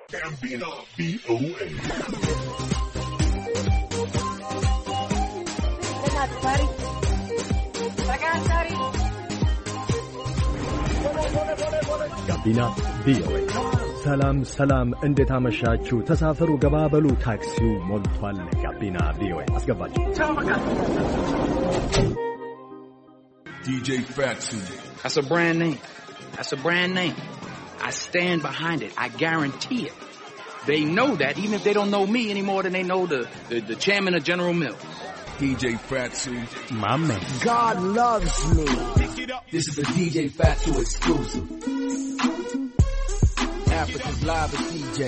ጋቢና ቪኦኤ። ሰላም ሰላም፣ እንዴት አመሻችሁ? ተሳፈሩ፣ ገባበሉ፣ ታክሲው ሞልቷል። ጋቢና ቪኦኤ አስገባችሁ። DJ Fatsu. That's a brand name. That's a brand name. I stand behind it. I guarantee it. They know that even if they don't know me any more than they know the, the, the chairman of General Mills. DJ Fatsu. My man. God loves me. This is a DJ Fatu exclusive. Africa's live with DJ.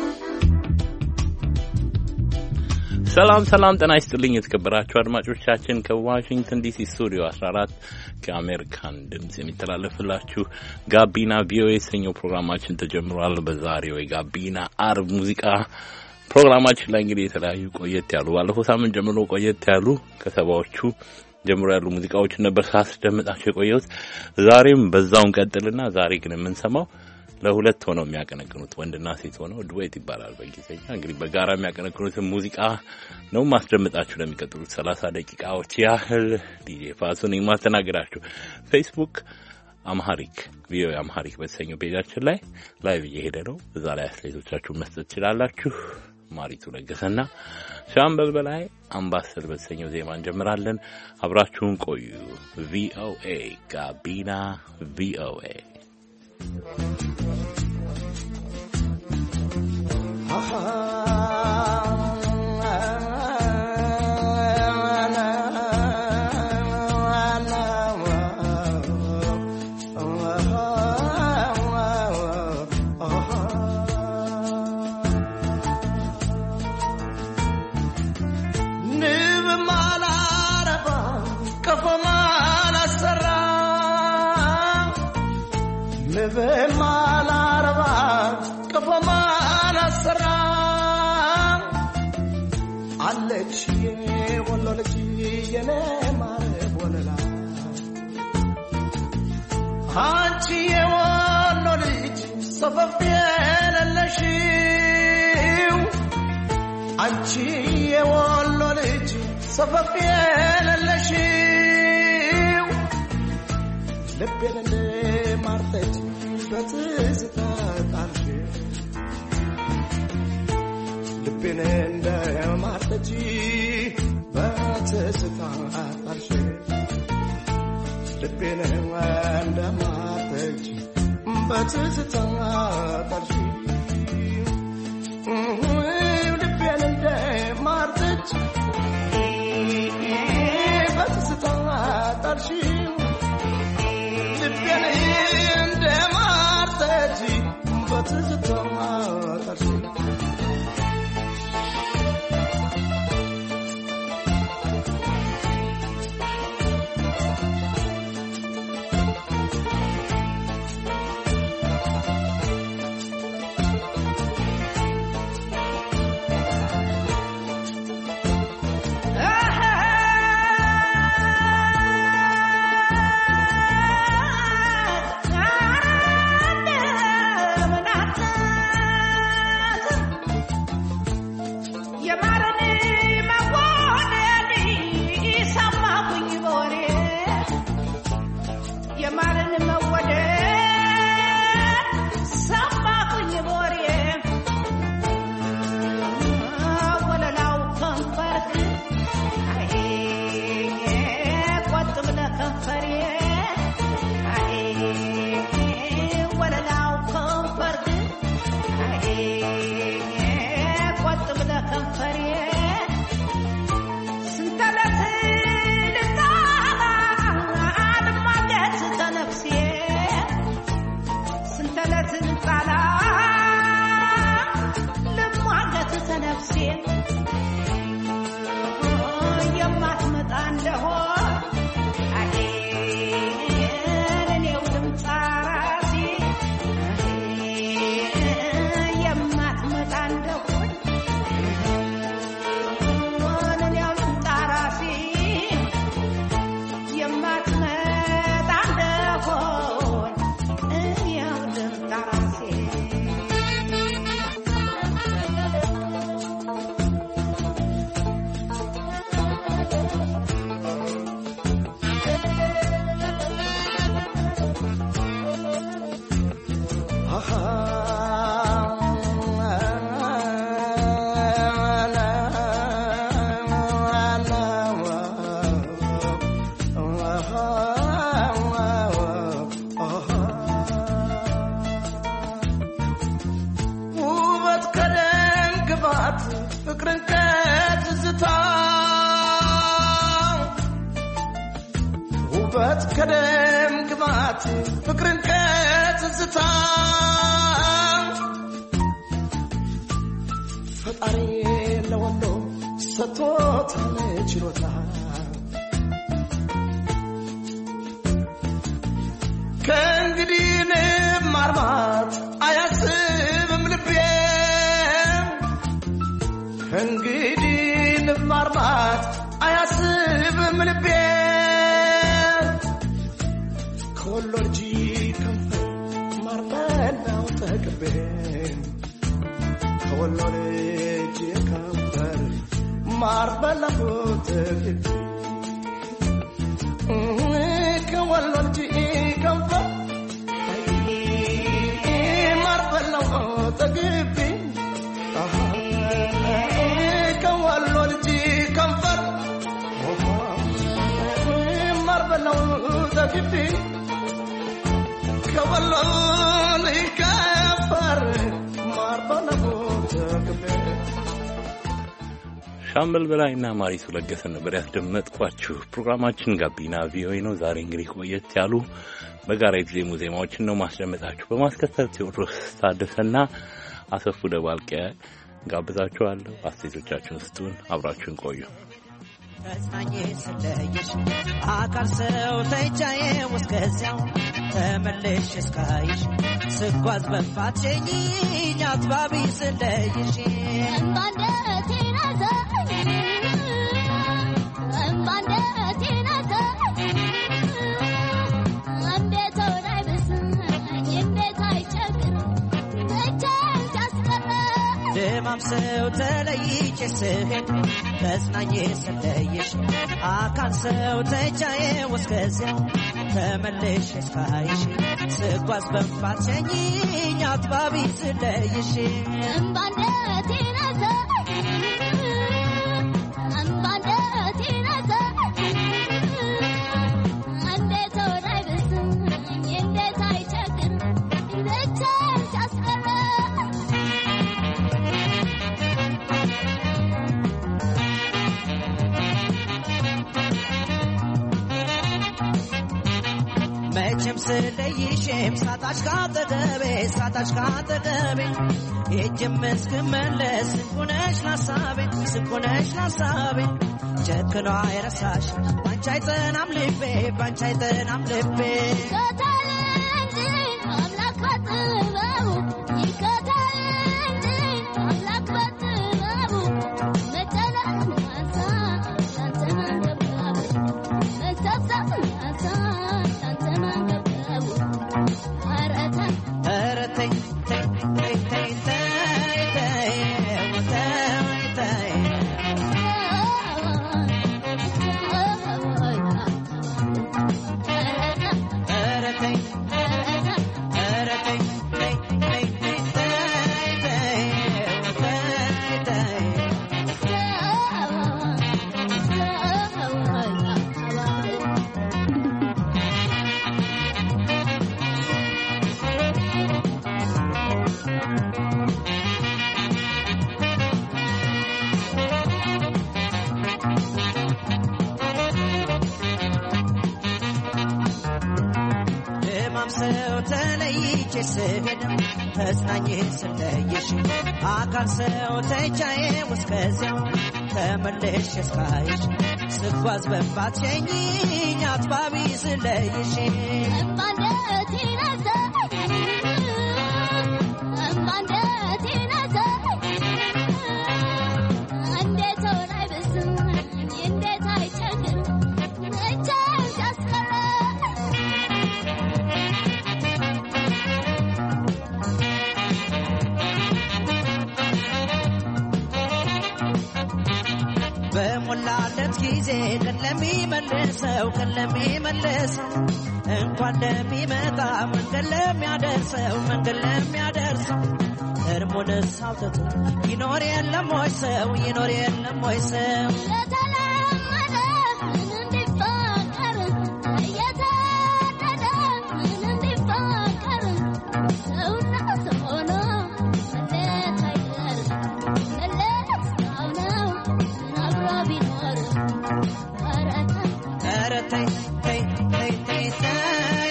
ሰላም ሰላም፣ ጤና ይስጥልኝ የተከበራችሁ አድማጮቻችን ከዋሽንግተን ዲሲ ስቱዲዮ 14 ከአሜሪካን ድምጽ የሚተላለፍላችሁ ጋቢና ቪኦኤ የተሰኘው ፕሮግራማችን ተጀምሯል። በዛሬው የጋቢና አርብ ሙዚቃ ፕሮግራማችን ላይ እንግዲህ የተለያዩ ቆየት ያሉ ባለፈው ሳምንት ጀምሮ ቆየት ያሉ ከሰባዎቹ ጀምሮ ያሉ ሙዚቃዎችን ነበር ሳስደምጣቸው የቆየሁት። ዛሬም በዛውን ቀጥልና ዛሬ ግን የምንሰማው ለሁለት ሆነው የሚያቀነቅኑት ወንድና ሴት ሆነው ዱዌት ይባላል በእንግሊዝኛ። እንግዲህ በጋራ የሚያቀነቅኑትን ሙዚቃ ነው ማስደምጣችሁ ለሚቀጥሉት ሰላሳ ደቂቃዎች ያህል። ዲጄ ፋሱ ነኝ ማስተናገዳችሁ። ፌስቡክ አምሃሪክ ቪኦኤ አምሃሪክ በተሰኘው ፔጃችን ላይ ላይቭ እየሄደ ነው። እዛ ላይ አስተያየቶቻችሁን መስጠት ትችላላችሁ። ማሪቱ ለገሰና ሻምበል በላይ አምባሰል በተሰኘው ዜማ እንጀምራለን። አብራችሁን ቆዩ። ቪኦኤ ጋቢና ቪኦኤ ንብ ማላረባ ቀፎ ማላሰራ ንብ ማላረባ ቀፎ ማላሰራ አለች የወሎ ልጅ የኔ ማረብ ወለላ አንቺ የወሎ ልጅ ሰፈፍ የሌለሽው አንቺ የወሎ ልጅ ሰፈፍ የሌለሽው ልቤን እንደ ማርጠጅ በትዝታ ጣልሽ ልቤን እንደ ማርጠጅ በትዝታ ጣልሽ ልቤን እንደ ማርጠጅ በትዝታ ጣልሽ ልቤን እንደ ማርጠጅ በትዝታ ጣልሽው ልቤን እንደ ማርጠጅ በትዝታ ጣልሽው የማርን መወደድ ሰማኩኝ ቦሬ ወለላው ከንፈርክ አይ ቆጥ ብለህ ከንፈሬ አይ ወለላው ከንፈርክ አይ ቆጥ ብለህ ከንፈሬ ስንተለት ልጣላ አልማለት ተነፍሴ ስንተለት ልጣላ ልሟገት ተነፍሴ የማትመጣ እንደሆን አይ እኔው ልምጣ ራሴ የማትመጣ እንደሆን እኔው ልምጣ ራሴ የማትመጣ እንደሆን እኔው ልምጣ ራሴ ሰጥቶታል ችሎታ ከእንግዲህ ንብ ማርማት አያስብም ልቤ ከእንግዲህ ንብ ማርማት አያስብም ልቤ ከወሎ ልጅ ከንፈር ማርበላው ተቅቤ ከወሎ ልጅ ከንፈር ማርበላው ተቅቤ ከወሎ ልጅ ከንፈር ማርበላው ተግቢ ከወሎ ልጅ ከንፈር ማርበላው ተግቢ ከወሎ ልጅ ከንፈር ማርበላው ተግቢ ሻምበል በላይና ማሪቱ ለገሰን ነበር ያስደመጥኳችሁ። ፕሮግራማችን ጋቢና ቪኦኤ ነው። ዛሬ እንግዲህ ቆየት ያሉ በጋራ የተዜሙ ዜማዎችን ነው ማስደመጣችሁ። በማስከተል ቴዎድሮስ ታደሰና አሰፉ ደባልቄ ጋብዛችኋለሁ። አስተያየቶቻችሁን ስጡን። አብራችሁን ቆዩ። ተጽናኜ ስለየሽ አካል ሰው ተይቻዬ እስከዚያው ተመለሽ እስካይሽ ስጓዝ በፋትሸኝ አትባቢ ስለይሽ ደማም ሰው ተለይቼ ስሄድ ተጽናኜ ስለየሽ አካል ሰው ተይቻዬ እስከዚያው ተመለሽ እስካይሽ ስጓዝ በፋትሸኝ አትባቢ ስለይሽ መቼም ስለይሽም ሳጣሽ ካጠገቤ ሳጣሽ ካጠገቤ ሄጅም እስክመለስ ስንኩነሽ ላሳቤ ስንኩነሽ ላሳቤ ጨክኖ አይረሳሽ ባንቺ አይጠናም ልቤ ባንቺ አይጠናም ልቤ ኧረ ተይ ተይ ተይ ተይ ተይ ተይ ተይ ተይ ኧረ ተይ ኧረ ተይ ተይ ተይ ተይ ተይ ተይ ተይ ደማም ሰው ተለይቼ ስሄድ ተጽናኜ ስለየሽ አካል ሰው ተይቻዬ እስከዚያው ተመለሽ እስካይሽ ስጓዝ በፋትሸኝ አትባቢ ስለይሽ በሞላለት ጊዜ ቀን ለሚመልሰው ቀን ለሚመልሰው እንኳን ለሚመጣ መንገድ ለሚያደርሰው መንገድ ለሚያደርሰው እርሙንስ አውጥቶ ይኖር የለም ወይ ሰው ይኖር የለም ወይ ሰው ኧረ ተይ ተይ ተይ ተይ ተይ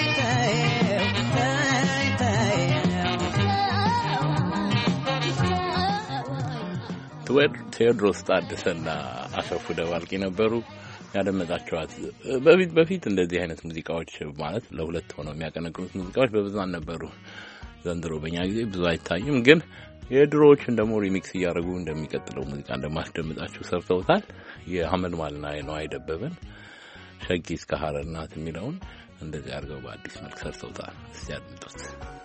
ተይ ተይ ተይ ቴዎድሮስ ታደሰና አሰፉ ደባልቄ ነበሩ ያደመጣቸዋት። በፊት በፊት እንደዚህ አይነት ሙዚቃዎች ማለት ለሁለት ሆነው የሚያቀነቅኑት ሙዚቃዎች በብዛት ነበሩ። ዘንድሮ በእኛ ጊዜ ብዙ አይታይም፣ ግን የድሮዎችን ደግሞ ሪሚክስ እያደረጉ እንደሚቀጥለው ሙዚቃ እንደማስደምጣችሁ ሰርተውታል። የሀመልማልና የነዋይ ደበበን ሸጊ እስከ ሀረር ናት የሚለውን እንደዚህ አድርገው በአዲስ መልክ ሰርተውታል። እስቲ አድምጡት።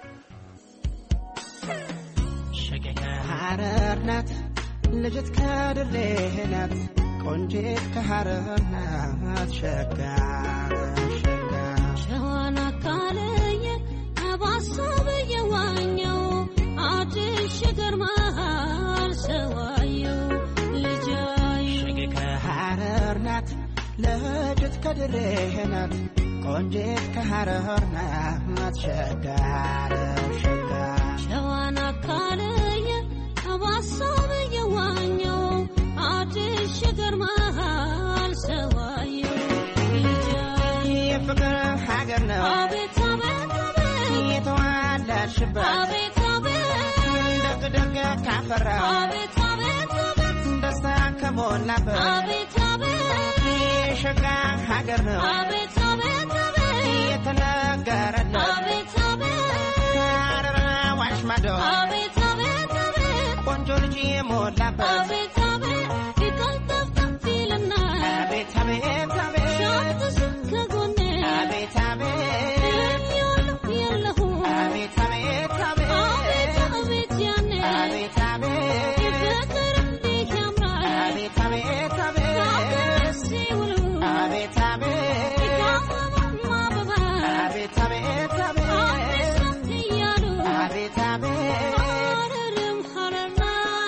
ሸገ ሀረር ናት ልጅት ከድሬ ናት ቆንጂት ከሀረር ናት ሸጋ ሸጋ ሸዋን አካለየ አባሳብ የዋኘው አዲስ ገርማል ሰዋየው ልጃዩ ሸገ ከሀረር ናት ልጅት ከድሬ ናት ቆንጂት ከሀረር ናት ሸጋ ሸጋ ሸዋን አካለየ አባሳብ የዋኘው አዲስ ገርማል ሰዋየው ልጃዩ የፍቅር ሀገር ነው አቤት አቤት አቤት የተዋላሽበት አቤት አቤት ደግ ደግ ካፈራ አቤት አቤት አቤት ደስታ ከሞላበት አቤት አቤት የሸጋ ሀገር ነው አቤት አቤት አቤት የተነገረለት አቤት አቤት ሀረር አዋሽ ማዶ አቤት አቤት አቤት ቆንጆ ልጅ የሞላበት አቤት አቤት ይቀልጠፍጠፍ ይልና አቤት አቤት አቤት ሻትስ ከጎኔ አቤት አቤት የለሁ የለሁ አቤት አቤት አቤት አቤት አቤት ያኔ አቤት አቤት ፍቅር እንዴት ያምራል አቤት አቤት አቤት ከሀገር ሲውሉ አቤት አቤት ከአበባም አበባ አቤት አቤት አቤት አቤት እያሉ አቤት አቤት ሀረርም ሀረርና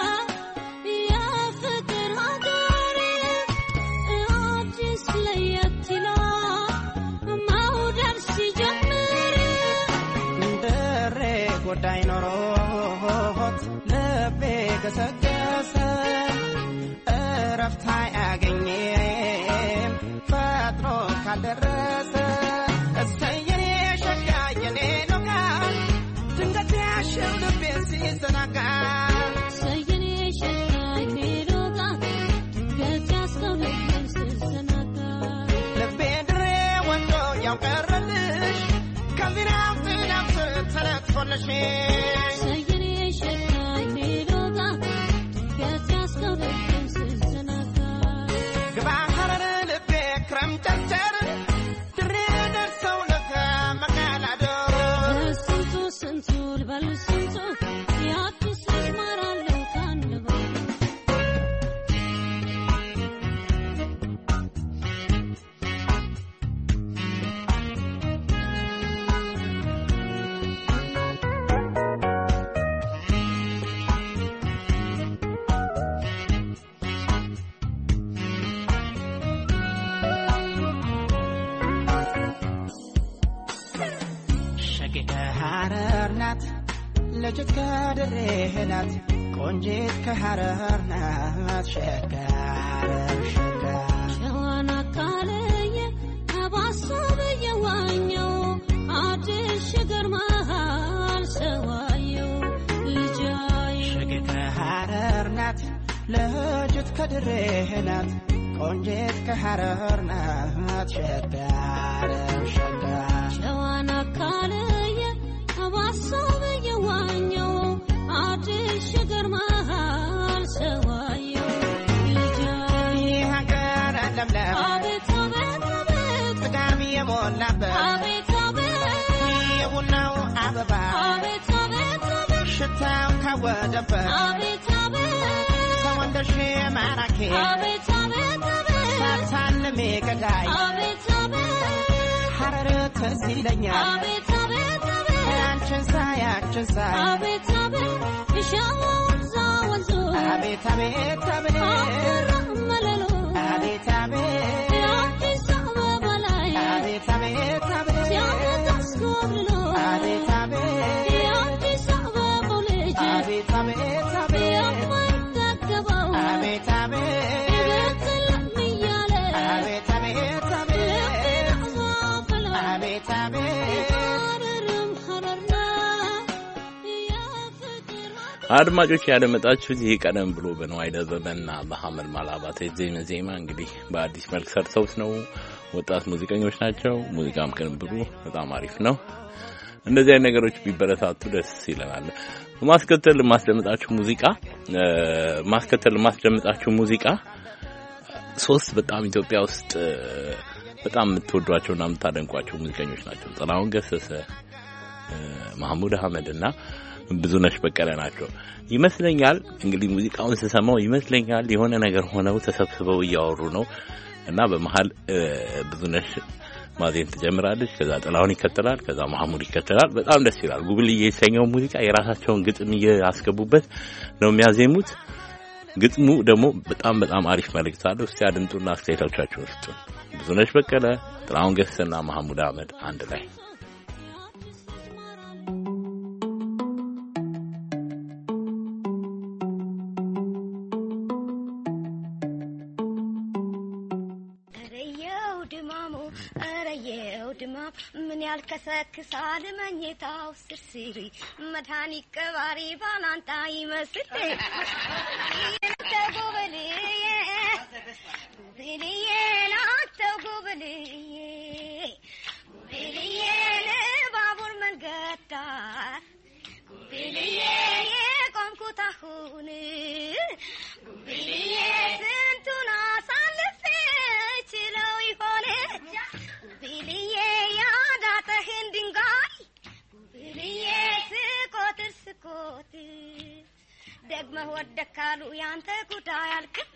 የፍቅር ሀገር አዲስ ለየት ይላል መውደድ ሲጀምር ድሬ ጉዳይ ኖሮት ልቤ ገሰገሰ እረፍት አያገኝም ፈጥኖ ካልደረሰ እሰየኔ ሸጋ የኔ ሎጋ ድንገት ያሸው ልቤ ሲዘናጋ ሰየኔ ሸጋይ ሜዶጋ ገጽ ያስከው ልቤን ስትዘናጋ ልቤ ድሬ ወንዶ ያውቀረልሽ ከዚናም ዝናም ተነጥፎልሽ ሰየኔ ሸጋይ ሜዶጋ ገጽ ያስከው ልቤን ስትዘናጋ ግባ ሀረር ልቤ ክረምት ጨርጨር ድሬ ደርሰው ለከ መቃላዶ ስንቱ ስንቱ ልበል ስንቱ የአዲስ ልጅ ማራለው ካንበው ሸጌ ከሀረር ናት ልጅት ከድሬ ናት ቆንጂት ከሀረር ናት ሸጋር ሸጋ ሸዋን አካለየ አባሳብ የዋኘው አዲስ ገርማል ሰዋየው ልጃዩ ሸጌ ከሀረር ናት ልጅት ከድሬ ናት ቆንጂት ከሀረር ናት ሸጋር ሸጋ ሸዋን አካለየ አባሳብ የዋኘው አዲስ ገርማል ሰዋየው ልጃዩ የሀገር ለምለም አቤት አቤት አቤት ጥጋብ የሞላበት አቤት አቤት የቡናው አበባ አቤት አቤት አቤት ሽታው ካወደበት አቤት አቤት ሰወንደሽ ማራኪ አቤት አቤት አቤት ሳታልሜ ገዳይ አቤት አቤት ሐረር ትዝ ይለኛል አቤት አቤት አቤት አንቺን ሳይ አንቺን ሳይ አቤት አቤት የሸዋ ወንዛ ወንዙ አቤት አቤት አቤት አፈራ መለሎ አቤት አቤት የአዲስ አበባ ላይ አቤት አቤት አቤት ሲያመት አስኮብልሎ አቤት አቤት የአዲስ አበባው ልጅ አቤት አቤት አቤት የማይጠገበው አቤት አቤት ቤት ለም እያለ አቤት አቤት አቤት ልቤን አዛፈለው አቤት አቤት ሀረርም ሀረር ናት የፍቅር አድማጮች ያደመጣችሁት ይህ ቀደም ብሎ በነዋይ ደበበና በሐመድ ማላባት የዜመ ዜማ እንግዲህ በአዲስ መልክ ሰርተውት ነው። ወጣት ሙዚቀኞች ናቸው። ሙዚቃም ቅንብሩ በጣም አሪፍ ነው። እንደዚህ አይነት ነገሮች ቢበረታቱ ደስ ይለናል። ማስከተል ማስደምጣችሁ ሙዚቃ ማስከተል ማስደምጣችሁ ሙዚቃ ሶስት በጣም ኢትዮጵያ ውስጥ በጣም የምትወዷቸውና የምታደንቋቸው ሙዚቀኞች ናቸው። ጥላሁን ገሰሰ፣ ማህሙድ አህመድ እና ብዙነሽ በቀለ ናቸው። ይመስለኛል እንግዲህ ሙዚቃውን ስሰማው ይመስለኛል የሆነ ነገር ሆነው ተሰብስበው እያወሩ ነው እና በመሀል ብዙነሽ ማዜም ትጀምራለች። ከዛ ጥላሁን ይከተላል። ከዛ ማህሙድ ይከተላል። በጣም ደስ ይላል። ጉብልዬ የተሰኘው ሙዚቃ የራሳቸውን ግጥም እያስገቡበት ነው የሚያዜሙት። ግጥሙ ደግሞ በጣም በጣም አሪፍ መልእክት አለው። እስቲ አድምጡና አስተያየቶቻችሁን ስጡ። ብዙነሽ በቀለ፣ ጥላሁን ገሰሰና ማህሙድ አህመድ አንድ ላይ ረየው ድማሙ ረየው ድማም ምን ያልከሰክሳል መኝታው ስርስሪ መድኃኒት ቀባሪ ባላንጣ ይመስል ተጎበልዬ ጉብልዬ ናተው ጉብልዬ ጉብልዬ ባቡር መንገድ ዳር ጉብልዬ የቆምኩት አሁን ጉብልዬ ስንቱን አሳልፌ ችለው ይሆን ጉብልዬ ያዳጠህን ድንጋይ ጉብልዬ ስቆጥር ስቆጥር ደግመህ ወደካሉ ያንተ ጉዳይ አልክም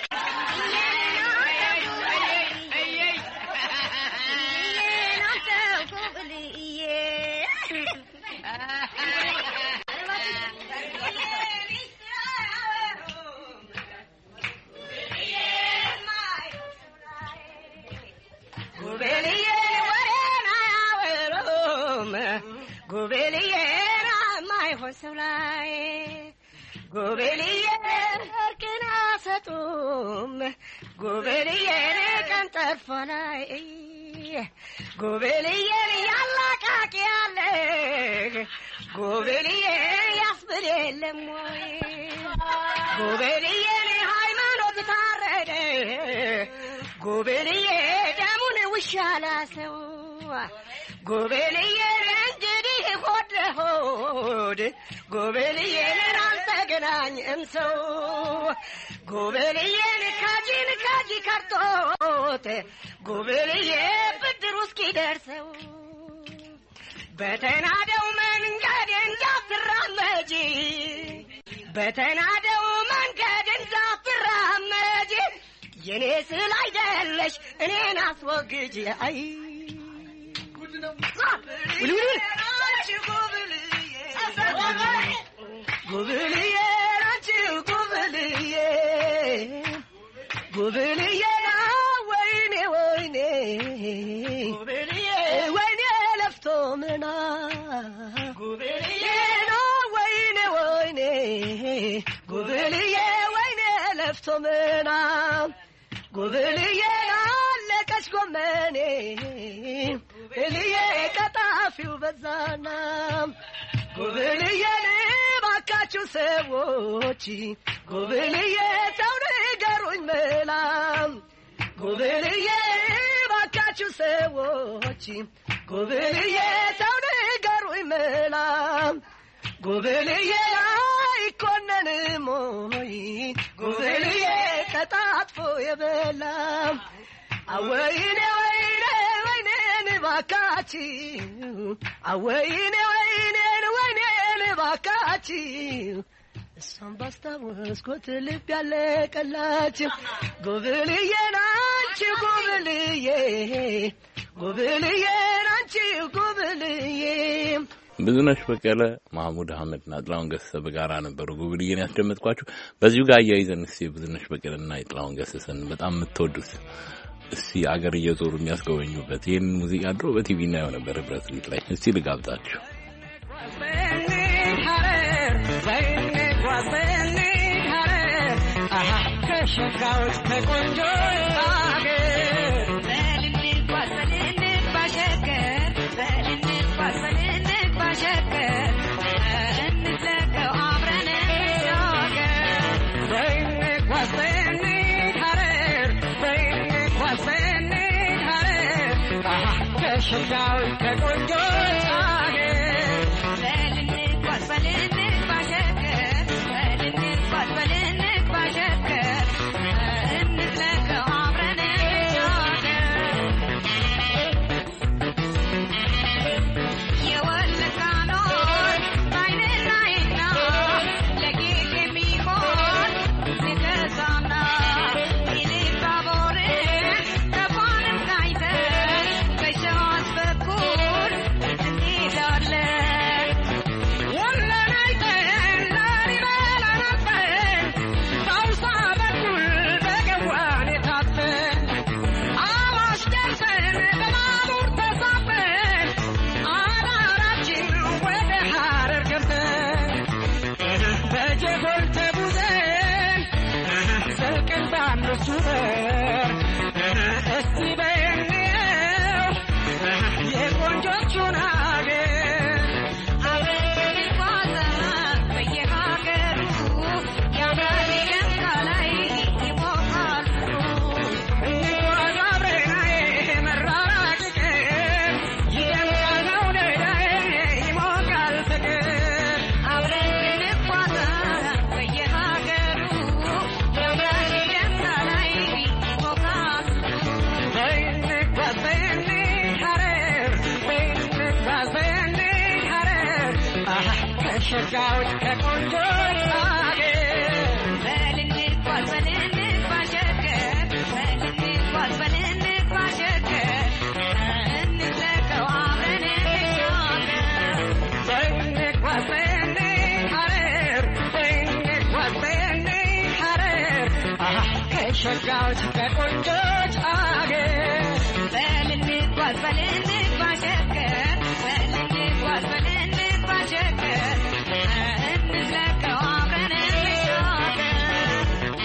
ጉቤልዬ ወሬን አያወሩም ጉቤልዬ ማይሆን ሰው ላይ ጉቤልዬ እርቅን አሰጡም ጉቤልዬ ቀን ጠርፎ ላይ ጉቤልዬን ያላቃቂ ያለ ጉቤልዬ ያስብል የለም ወይ ጉቤልዬን ሃይማኖት ታረደ ጉቤልዬ ደሙን ውሻ ላሰው ጉቤልዬን እንግዲህ ሆድ ለሆድ ጉቤልዬን አልተገናኝም ሰው ጉቤልዬን ካጂን ካጂ ከርቶት ጉቤልዬ ብድሩ እስኪደርሰው በተናደው መንገድ እንዳትራመጂ በተናደው መንገድ እንዳትራመጂ የኔ ስል አይደለሽ እኔን አስወግጅ አይ ጉብልዬ አንቺ ጉብልዬ ጉብልዬ ወይኔ ወይኔ ጉብልዬ ወይኔ ለፍቶ ምና ጉብልዬ ወይኔ ወይኔ ጉብልዬ ወይኔ ለፍቶ ምና ጉብልዬ አለቀች ጎመኔ ጉብልዬ ቀጣፊው በዛና ጉብልዬ ባካችሁ ሰዎች ጉብልዬ ሰው ንገሩኝ መላም ጉብልዬ ባካችሁ ሰዎች ጉብልዬ ሰው ንገሩኝ መላም ጉብልዬ አይኮነንም ሞይ ጉብልዬ ቀጣጥፎ የበላም አወይኔ ወይኔ ወይኔን ባካችሁ አወይኔ ወይኔን ወይኔን ባካችሁ እሷም ባስታወስኩት ልብ ያለቀላችሁ ጉብልዬ ናንቺ ጉብልዬ ጉብልዬ ናንቺ ጉብልዬ ብዙነሽ በቀለ፣ ማህሙድ አህመድና ጥላሁን ገሰሰ በጋራ ነበሩ ጉብልዬን ያስደመጥኳችሁ። በዚሁ ጋር አያይዘን እስቲ የብዙነሽ በቀለና የጥላሁን ገሰሰን በጣም የምትወዱት እስቲ አገር እየዞሩ የሚያስጎበኙበት ይህን ሙዚቃ ድሮ በቲቪ እናየው ነበር ህብረት ሊት ላይ እስቲ ልጋብዛችሁ። ከሸጋዎች ከቆንጆ አገር በልንጓዝ በልንጓዝ ሸገር በልንጓዝ በልንጓዝ ሸገር እንዝለቀው አብረን ከሸጋዎች ከቆንጆች አገር በልንጓዝ በልንጓዝ ሸገር በልንጓዝ በልንጓዝ ሸገር እንዝለቀው አብረን እንሻገር የወለጋ ኖር በዓይን ላይና ለጌጥ የሚሆን ንገዛና ኢሉባቦርን ከፋንም ጋይተን በሸዋስ በኩል እንሄዳለን። ወሎን አይተን ላሊበላ አልፈን በአውሳ በኩል በገዋን የታፈን አዋሽ ደርሰን በባቡር ተሳፍረን አዳራችን ወደ ሐረር ገብተን በጀጎል ተጉዘን ዘልቀን በአምስቱ በር እስቲ በየነው የቆንጆቹን አገር አብረን እንጓዛለን በየሀገሩ ያምራል ይደምቃል ላይ ይሞቃሉ እንጓዝ አብረናዬ መራራቅ ቀን ይደምቃል መውደዳዬ ይሞቃል ፍቅር አብረን እንጓዛለን በየሀገሩ ያምራል ይደምቃል ላይ ይሞቃሉ በይንጓዝ በይኔ ሐረር በይንጓዝ በይኔ ሐረር አሃ ከሸጋዎች ከቆንጆች አገር በልንጓዝ በልንጓዝ ሸገር በልንጓዝ በልንጓዝ ሸገር እንዝለቀው አብረን እንሻገር በይንጓዝ በይኔ ሐረር በይንጓዝ በይኔ ሐረር አሃ ከሸጋዎች ከቆንጆች አገር በልንጓዝ በልንጓዝ ሸገር በልንጓዝ በልንጓዝ ሸገር እንዝለቀው አብረን እንሻገር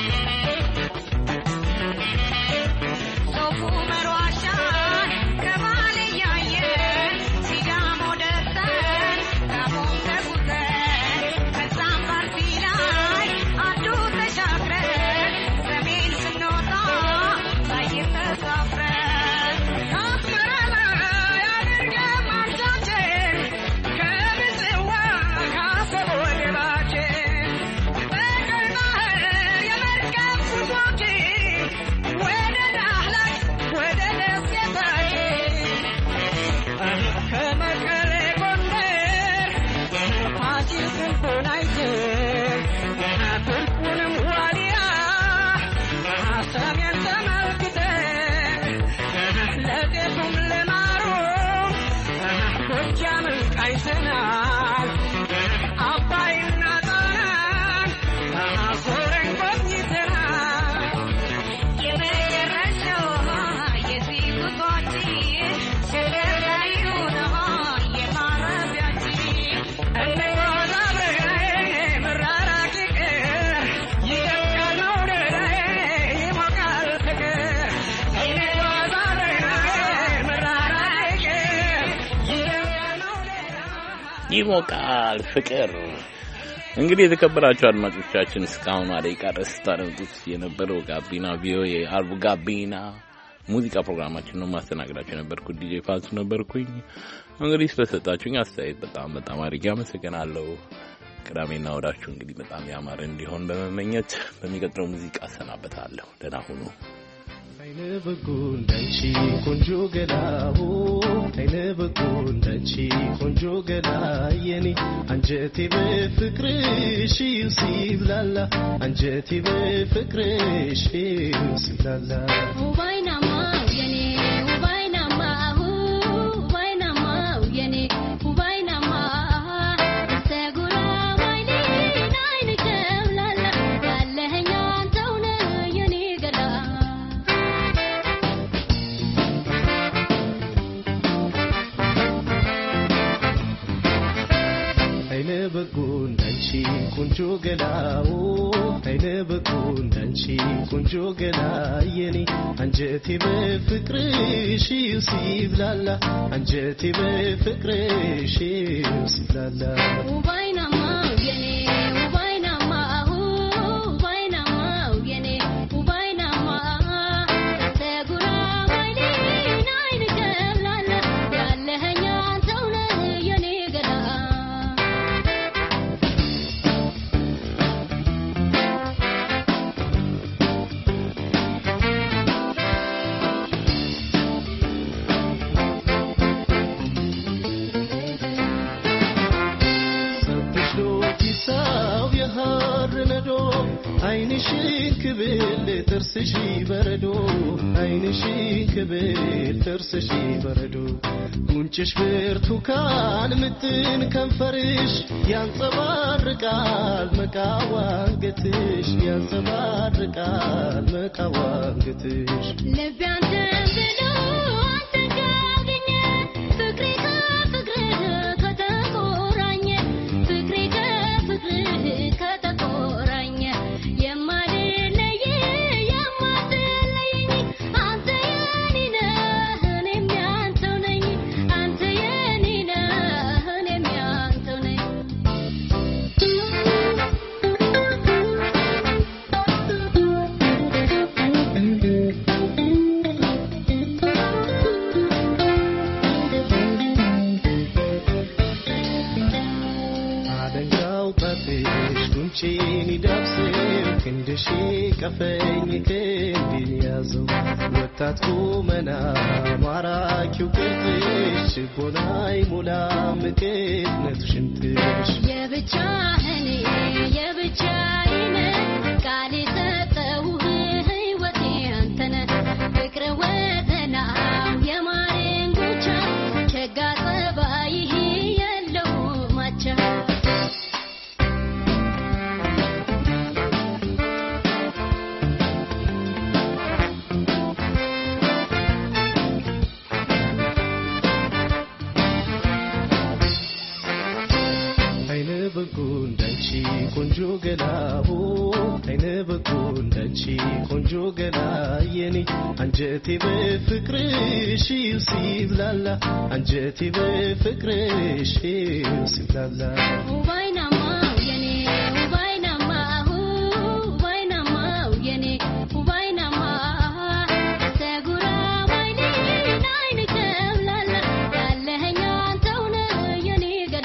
ሶፉ መሯሻን ከባል እያየን ሲዳሞ ደርሰን ጋሞም ተጉዘን ከዛም ባርሲ ላይ አዱ ተሻግረን ሰሜን ስንወጣ ላይም ተሳፍረን አስመራ ላይ አድርገን ማምጫችን ከምጽዋ ከአሰብ ወደባችን በቀይ ባህር የመርከብ ጉዟችን ወደ ዳህላክ ወደ ደሴታችን ከመቀሌ ጎንደር ፋሲል ግንቡን አይተን ቱርኩንም ዋልያ ሰሜን ተመልክተን ለጤፉም ለማሩም ጎጃምን ቃኝተናል አባይና ጣናን ዞረን ጎብኝተናል የመጨረሻው የዚህ ጉዟችን ሸገር ላይ ነው የማረፊያችን እንጓዝ አብረናዬ መራራቅ ይቅር ይደምቃል መውደዳዬ ይሞቃል ፍቅር እንጓዝ አብረናዬ መራራቅ ይቅር ይደምቃል መውደዳዬ ይሞቃል ፍቅር። እንግዲህ የተከበራችሁ አድማጮቻችን እስካሁን ደቂቃ ድረስ ስታደምጡት የነበረው ጋቢና ቪኦኤ አርቡ ጋቢና ሙዚቃ ፕሮግራማችን ነው። ማስተናገዳችሁ የነበርኩት ዲጄ ፋንሱ ነበርኩኝ። እንግዲህ ስለሰጣችሁኝ አስተያየት በጣም በጣም አድርጌ አመሰግናለሁ። ቅዳሜና ወዳችሁ እንግዲህ በጣም ያማረ እንዲሆን በመመኘት በሚቀጥለው ሙዚቃ አሰናበታለሁ። ደህና ሁኑ። አይነ በጎ እንዳንቺ ቆንጆ ገላሁ አይነ በጎ እንዳንቺ ቆንጆ ገላ የኔ አንጀቴ በፍቅርሽ ሲብላላ አንጀቴ በፍቅርሽ ሲብላላ ውባይናማው የኔ ውባይናማው ውባይናማው የኔ ውባይናማ ተጉራ ባይኔን አይን ጨምላላ ያለኸኝ አንተው ነህ የኔ ገላ አይነ በጎ እንዳንቺ ቆንጆ ገላው አይነ በጎ እንዳንቺ ቆንጆ ገላ የኔ አንጀቴ በፍቅርሽ ሲብላላ አንጀቴ በፍቅርሽ ሲብላላ ውባይናማው የኔ ውባይናማው ውባይናማው የኔ ውባይናማ ተጉራ ባይኔን አይን ጨምላላ አይንሽን ክብል ጥርስሽ በረዶ አይንሽን ክብል ጥርስሽ በረዶ ጉንጭሽ ብርቱካን ምጥን ከንፈርሽ ያንጸባርቃል መቃዋንገትሽ ያንጸባርቃል መቃዋንገትሽ ልቤ አንተን ብሎ አንተን ካገኘ ፍቅሬ ከፍቅርህ ከተቆራኘ ፍቅሬ ከፍቅርህ ከተቆራኘ የማልለይ የማትለየኝ አንተ የኔ ነህ እኔም ያንተው ነኝ አንተ የኔ ነህ እኔም ያንተው ነኝ አደንጋው ጣትሽ ጉንጬን ይዳብስም ክንድሽ ቀፈኝ ክንዴን ያዘው ወጣት ቁመና ማራኪው ቅርጽሽ ችቦናይ ሙላ ምቅትነቱ ሽንትሽ የብቻህን የብቻዬን ቃል የሰጠሁህ ሕይወቴ አንተነህ ፍቅር ወተናው የማሬን ጎቻ ቸጋ ጸባይህ የለው ማቻ አይነ በጎ እንዳንቺ ቆንጆ ገላቦ አይነ በጎ እንዳንቺ ቆንጆ ገላ የኔ አንጀቴ በፍቅርሽ ሲብላላ አንጀቴ በፍቅርሽ ሲብላላ ውባይናማው የኔ ውባይናማሁ ውባይናማው የኔ ውባይናማ ሰጉራ ባይኔን አይን ከብላላ ያለኸኝ አንተው ነህ የኔ ገላ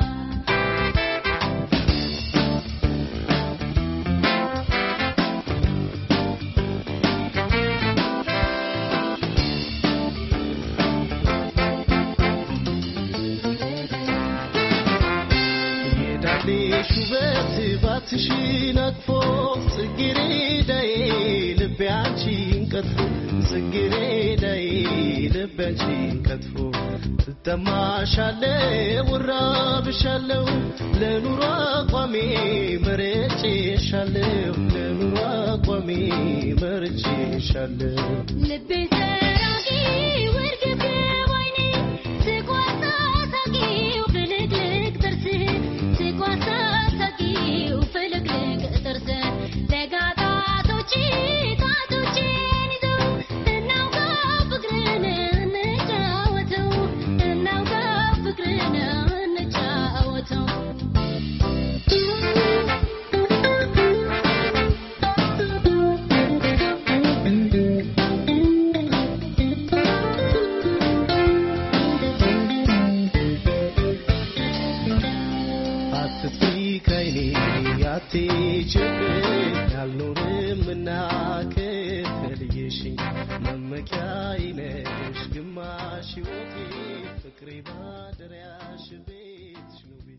የዳሌሽ ውበት ባትሽን አቅፎ ጽጌረዳዬ ልቤ አንቺን ቀጥፎ ጽጌረዳዬ ልቤ አንቺን ቀጥፎ ትጠማሻለሁ እራብሻለሁ ለኑሮ አቋሜ መርጬሻለሁ ለኑሮ አቋሜ መርጬሻለሁ ልቤ ሰራቂ ውርግብ ባይኔ ስቋሳ ሳቂው ፍልቅልቅ ጥርስህ ስቋሳ ሳቂው ፍልቅልቅ ጥርስህ ለጋጣቶች ጣቶቼን ይዘው እናውጋ ፍቅርን እንጫወተው እናውጋ ፍቅርን እንጫወተው አትጥፊ ከይኔ አትሂጂብኝ አልኖርምና ከተለየሽኝ መመኪያዬ ነሽ ግማሽ ሕይወቴ ፍቅሬ ማደሪያሽ ቤትሽ ነው